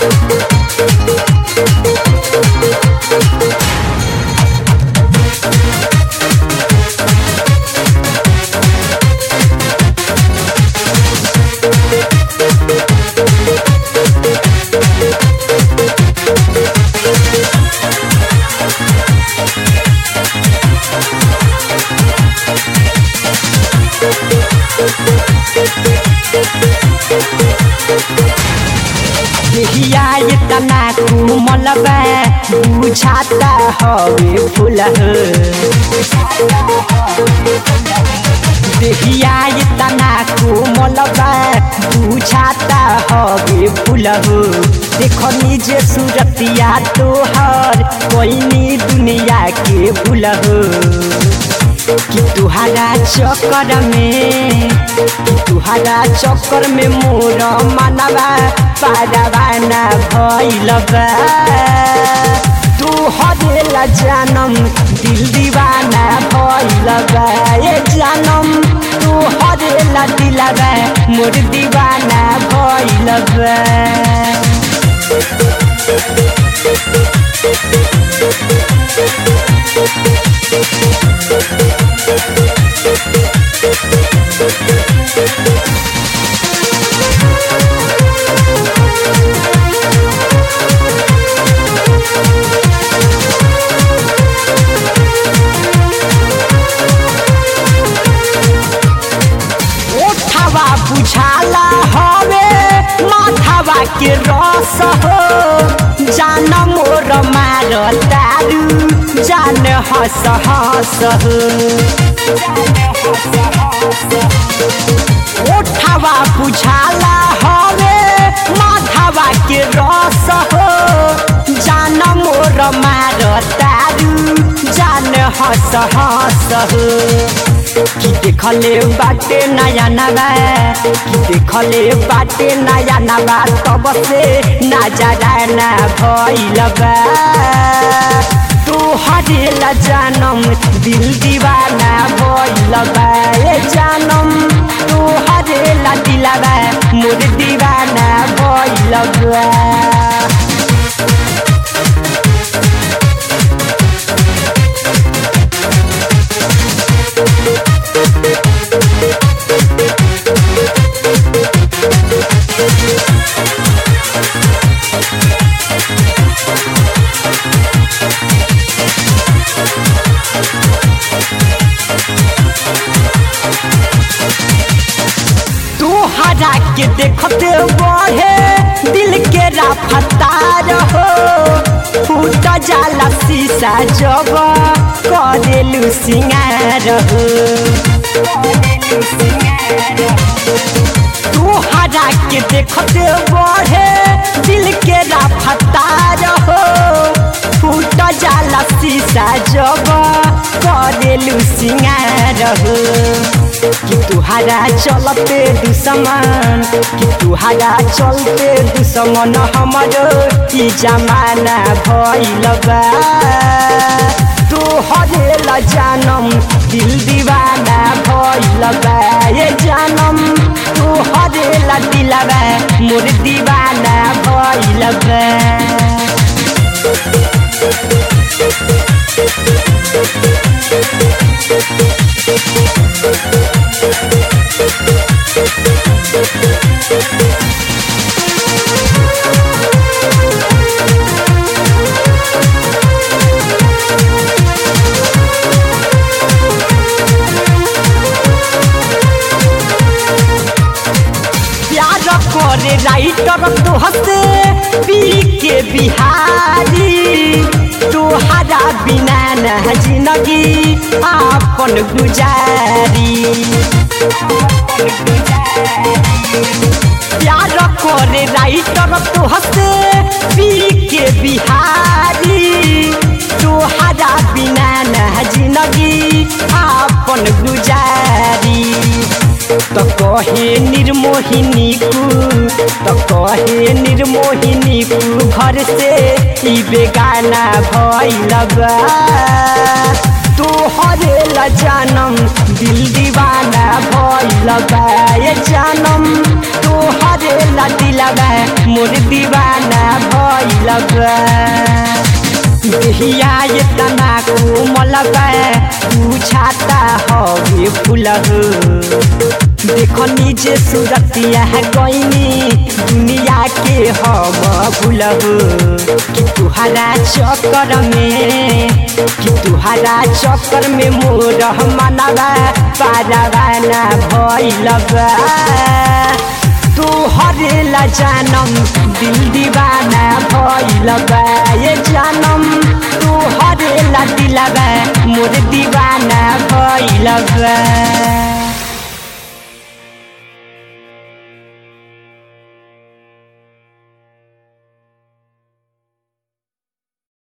हिया इतना कोमल बा बुझाता हवे फूल देहिया इतना कोमल बा बुझाता हवे फूल देखनी जे सूरतिया तोहर कोई दुनिया के भूल कि तुहारा चक्कर में कि तुहारा चक्कर में मोर मनवा पारवाना भइल बा तू हरेला जानम दिल दीवाना भइल बा ए जानम तू हरेला दिलवा मोर दीवाना भइल बा ओठवा बुझाला हवे माथावा के रस हो जान मोर मार तारू जान हस हस हो ओठवा बुझाला हवे माथावा के रस हो जान मोर मार तारू जान हस हस हो कि देखले बाटे नया नवा कि देखले बाटे नया नवा तब से नजरा ना भइल बा तू हरेला जानम दिल दीवाना भइल बा ए जानम तू हरेला दिलवा मोर दीवाना भइल बा तू हरा के देखते बढ़े दिल के रफ्तार हो फूट जाला शीशा जब करेलू सिंगार हो तू हरा के देखते बढ़े दिल के रफ्तार हो फूट जाला शीशा जब करेलू सिंगार हो कि तुहारा चलते दुश्मन कि तुहारा चलते दुश्मन हमरो ई जमाना भइल बा तू हरेला जानम दिल दीवाना भइल बा ए जानम तू हरेला दिलवा मोर दीवाना भइल बा प्यार करे राइटर तो हसे पी के बिहारी तोहरा बिना न जिंदगी आपन गुजारी प्यार करे राइटर तो हसे पी के बिहारी तोहरा बिना न जिंदगी आपन गुजारी त कहे निर्मोहिनी कु त कहे निर्मोहिनी कु घर से ई बेगाना भइल बा तू हरेला जानम दिल दीवाना भइल बा ये जानम तोहरे ला दिलवा मोर दीवाना भइल बा देहिया ये तना कोमल बा तू छाता हवे फूल हो देखो नीचे सूरतिया गईनी दुनिया के हम भूल हो कि तुहरा चक्कर में कि तुहरा चक्कर में मोर मनवा पारावाना भइल बा तोहरे ला जानम दिल दीवाना भइल बा ये जानम तोहरे ला दिलवा मोर दीवाना भइल बा